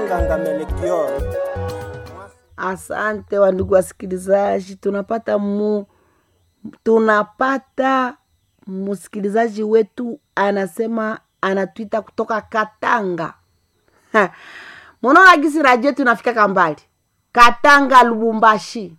Makanga Melchior. Asante wandugu wasikilizaji, tunapata mu, tunapata msikilizaji wetu anasema anatwita kutoka Katanga. Ha, Munaona gisi radio tunafika kambali Katanga, Lubumbashi.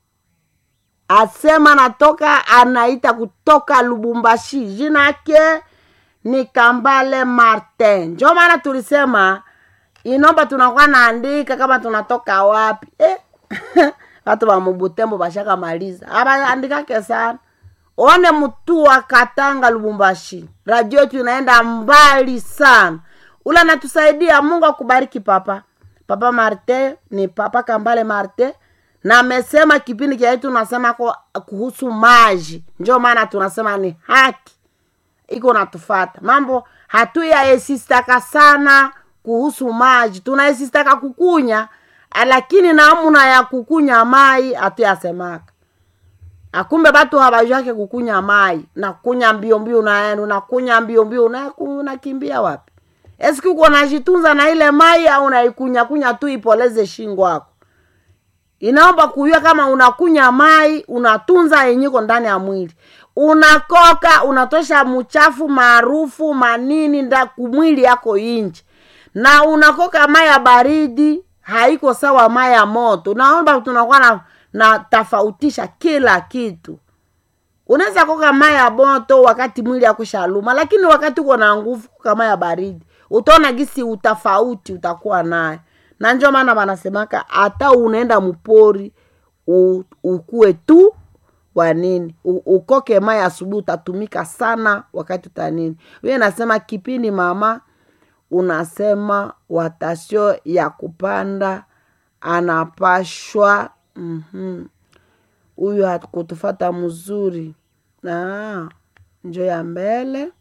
Asema natoka anaita kutoka Lubumbashi, jina yake ni Kambale Martin. Njo maana tulisema inomba tunakuwa naandika kama tunatoka wapi eh? watu wa Mubutembo bashaka maliza abaandikake sana. One mtu wa Katanga Lubumbashi, radio yetu inaenda mbali sana. Ule anatusaidia, Mungu akubariki papa. Papa Marte ni papa Kambale Marte, na amesema kipindi kia yetu nasema ko kuhusu maji, njo maana tunasema ni haki iko natufata mambo hatuyaesistaka sana kuhusu maji tunaesistaka kukunya lakini namuna ya kukunya mai hatuyasemaka akumbe batu habajake kukunya mai nakunya mbio mbio unaenda unakunya mbio mbio unaku- unakimbia wapi eski uko najitunza na ile mai au unaikunya kunya tu ipoleze shingo yako inaomba kujua kama unakunya mai unatunza yenyiko ndani ya mwili unakoka unatosha mchafu maarufu manini nda kumwili yako inji na unakoka mai ya baridi haiko sawa mai ya moto naomba tunakuwa na, na tofautisha kila kitu unaweza koka mai ya moto wakati mwili akushaluma lakini wakati uko na nguvu koka mai ya baridi utaona gisi utafauti utakuwa naye na njo maana wanasemaka hata unaenda mpori u- ukue tu wa nini U- ukoke mai asubuhi utatumika sana wakati utanini wiye nasema kipindi mama unasema watasio ya kupanda anapashwa mhm. huyu hakutufata mzuri na njo ya mbele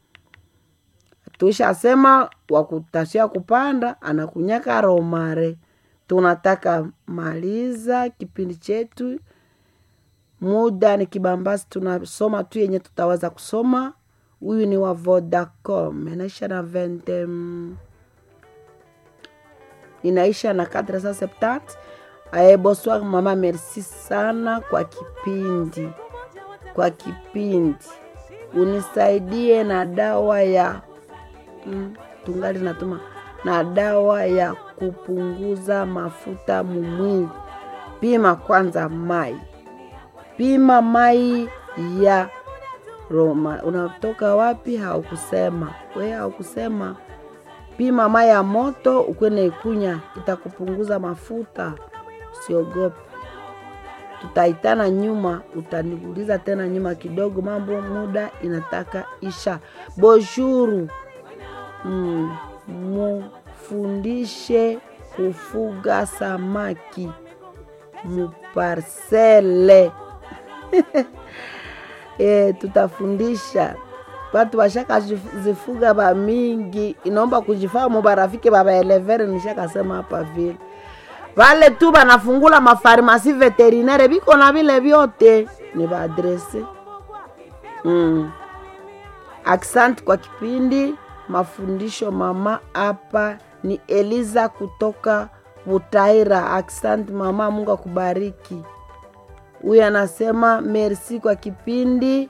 tuishasema wakutasia kupanda anakunyaka romare tunataka maliza kipindi chetu muda ni kibambasi tunasoma tu yenye tutaweza kusoma huyu ni wa vodacom inaisha na 20 mm, inaisha na 470 aye bonsoir mama merci sana kwa kipindi kwa kipindi unisaidie na dawa ya mm, tungali natuma na dawa ya kupunguza mafuta mumwili pima kwanza mai pima mai ya Roma. Unatoka wapi? Haukusema we, haukusema. Pima mai ya moto ukwene ikunya, itakupunguza mafuta. Usiogope, tutaitana nyuma, utaniuliza tena nyuma kidogo, mambo muda inataka isha. Bonjour, mm, mufundishe kufuga samaki muparsele e, tutafundisha watu washaka jif- zifuga ba mingi inaomba kujifahamu barafiki babaelevere nishakasema hapa vile vale tu banafungula mafarmasi veterinaire biko na vile vyote ni baadrese mm. Asante kwa kipindi mafundisho mama. Hapa ni Eliza kutoka Butaira. Asante mama, Mungu akubariki. Huyu anasema merci kwa kipindi.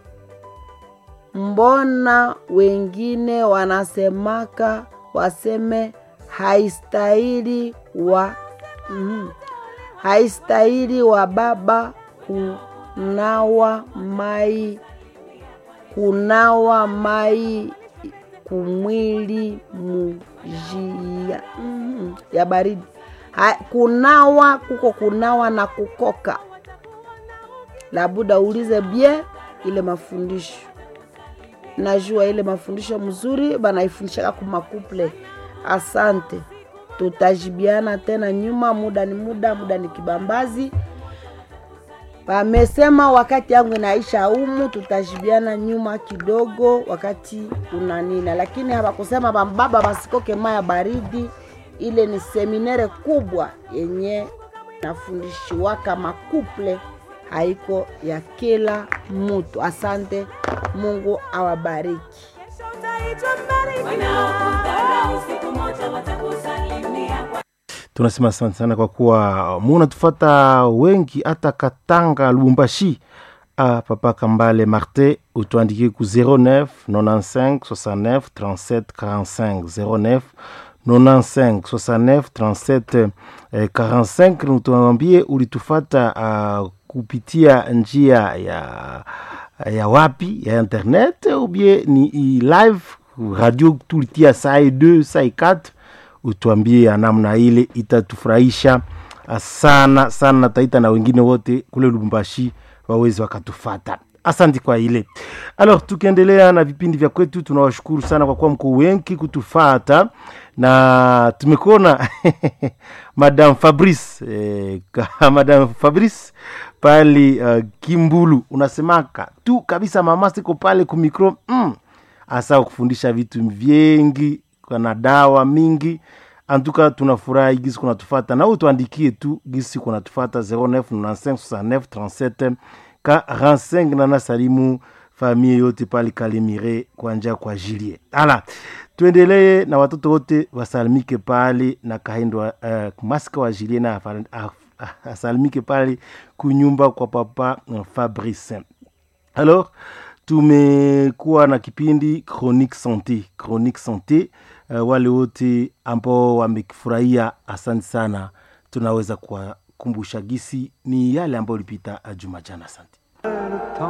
Mbona wengine wanasemaka waseme haistahili wa mm, haistahili wa baba kunawa mai kunawa mai kumwili mujia mm, ya baridi ha, kunawa kuko kunawa na kukoka labuda ulize bie ile mafundisho najua ile mafundisho mzuri banaifundishaka kumakuple asante tutajibiana tena nyuma muda ni muda muda ni kibambazi Wamesema wakati yangu inaisha umu, tutajibiana nyuma kidogo wakati unanina, lakini hawakusema bambaba basikoke maya baridi. Ile ni seminere kubwa yenye nafundishiwaka makuple, haiko ya kila mutu. Asante, Mungu awabariki. Wanaokudharau siku moja watakusalimia kwa tunasema asante sana kwa kuwa munatufata wengi hata katanga lubumbashi ah, papa kambale marte utuandikie ku 09 95 69 37 45 09 95 69 37 eh, 45 tuambie ulitufata uh, kupitia njia ya ya wapi ya internet ubie ni i live radio tulitia saa 2 saa 4 utuambie ya namna ile itatufurahisha sana sana taita na wengine wote kule lubumbashi wawezi wakatufata asante kwa ile alors tukiendelea na vipindi vya kwetu tunawashukuru sana kwa kuwa mko wengi kutufata na tumekuona madam fabrice eh, ka- madam fabrice pale uh, kimbulu unasemaka tu kabisa mama siko pale kumikro mm, asa kufundisha vitu vingi na dawa mingi antuka tunafurahi gisi kunatufata na utuandikie tu gisi kunatufata 09956937 45 na nasalimu famille yote pale kalimire kwanja kwa jilie ala tuendelee na watoto wote wasalimike pale na kahindwa uh, maska wa jilie na afa- af- asalimike pale kunyumba kwa papa uh, fabrice alors tumekuwa na kipindi chronique santé chronique santé uh, wale wote ambao wamekifurahia asante sana tunaweza kuwakumbusha gisi ni yale ambayo ilipita uh, juma jana asante